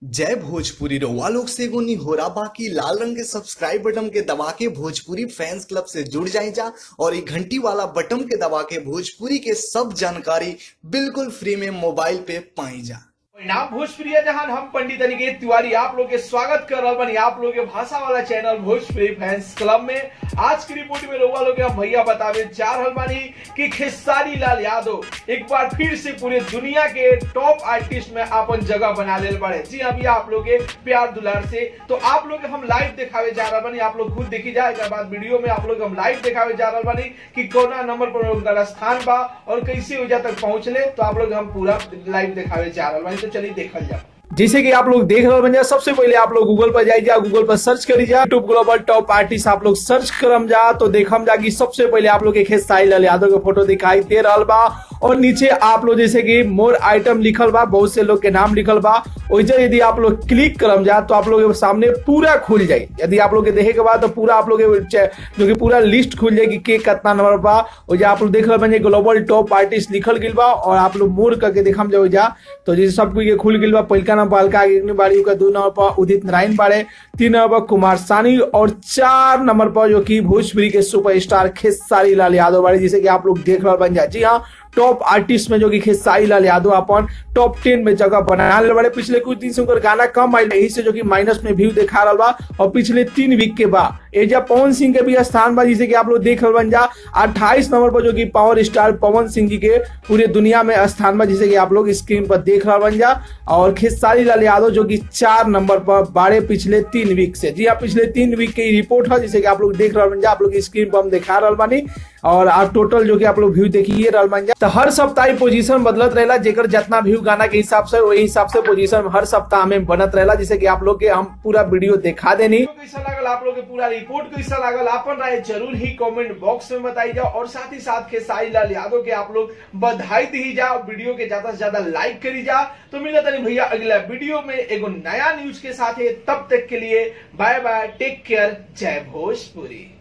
जय भोजपुरी रउआ लोग से एगो निहोरा बाकी लाल रंग के सब्सक्राइब बटन के दबा के भोजपुरी फैंस क्लब से जुड़ जाए जा और ये घंटी वाला बटन के दबा के भोजपुरी के सब जानकारी बिल्कुल फ्री में मोबाइल पे पाई जा नाम भोजपुरी जहां हम पंडित अनिकेत तिवारी आप लोग के स्वागत कर रहा बनी आप लोग के भाषा वाला चैनल भोजपुरी फैंस क्लब में आज की रिपोर्ट में रउआ लोग के हम भैया बतावे जा रहल बानी कि खेसारी लाल यादव एक बार फिर से पूरे दुनिया के टॉप आर्टिस्ट में अपन जगह बना ले बड़े जी अभी आप लोग के प्यार दुलार से तो आप लोग के हम लाइव दिखावे जा रहा बानी आप लोग खुद देखी जाए एक बाद वीडियो में आप लोग हम लाइव दिखावे जा रहा बानी कि कौना नंबर पर उनका स्थान बा और कैसे वजह तक पहुंचले तो आप लोग हम पूरा लाइव दिखावे जा रहा बानी तो चलिए देखल जाए जैसे कि आप लोग देख रहे बन जा सबसे पहले आप लोग गूगल पर जाइए गूगल पर सर्च करी जा यूट्यूब ग्लोबल टॉप आर्टिस्ट आप लोग सर्च करम जा तो देखम जा कि सबसे पहले आप लोग के खेसारी लाल यादव के फोटो दिखाई दे रहा बा और नीचे आप लोग जैसे कि मोर आइटम लिखल बा बहुत से लोग के नाम लिखल बा वैसे यदि आप लोग क्लिक करम जा तो आप लोग के सामने पूरा खुल जाए यदि आप लोग के देखे के बाद तो पूरा आप लोग के जो कि पूरा लिस्ट खुल जाए कि के कितना नंबर बा और आप लोग देख रहे बन ग्लोबल टॉप आर्टिस्ट लिखल गिल बा और आप लोग मोर करके देखम जाओ जा तो जैसे सब कोई के खुल गिल बा पहिलका नंबर बालका अग्नि बाड़ी का दो नंबर पर उदित नारायण बाड़े तीन नंबर पर कुमार सानी और चार नंबर पर जो कि भोजपुरी के सुपरस्टार खेसारी लाल यादव बाड़े जिसे कि आप लोग देख रहे बन जा जी हाँ टॉप आर्टिस्ट में जो कि खेसारी लाल यादव अपन टॉप टेन में जगह बना ले बड़े पिछले कुछ दिन से उनकर गाना कम आयल यही से जो कि माइनस में व्यू दिखा रहा बा और पिछले तीन वीक के बाद एजा पवन सिंह के भी स्थान बा जिसे कि आप लोग देख रहे बन जा अट्ठाईस नंबर पर जो कि पावर स्टार पवन सिंह जी के पूरे दुनिया में स्थान बा जिसे कि आप लोग स्क्रीन पर देख रहा बन जा और खेसारी लाल यादव जो कि चार नंबर पर बारे पिछले तीन वीक से जी हाँ पिछले तीन वीक की रिपोर्ट है जिसे कि आप लोग देख रहे बन जा आप लोग स्क्रीन पर हम दिखा रहा बानी और आप टोटल जो कि आप लोग व्यू देखिए रहल बन जा तो हर सप्ताह पोजीशन बदलत रहेला जेकर जितना व्यू गाना के हिसाब से वही हिसाब से पोजीशन हर सप्ताह में बनत रहेला जिसे कि आप लोग के हम पूरा वीडियो दिखा देनी कैसा लागल आप लोग के पूरा रिपोर्ट कैसा लागल अपन राय जरूर ही कमेंट बॉक्स में बताई जाओ और साथ ही साथ खेसारी लाल यादव के आप लोग बधाई दी जाओ वीडियो के ज्यादा से ज्यादा लाइक करी जा तो मिला तनी भैया अगला वीडियो में एगो नया न्यूज के साथ है तब तक के लिए बाय बाय टेक केयर जय भोजपुरी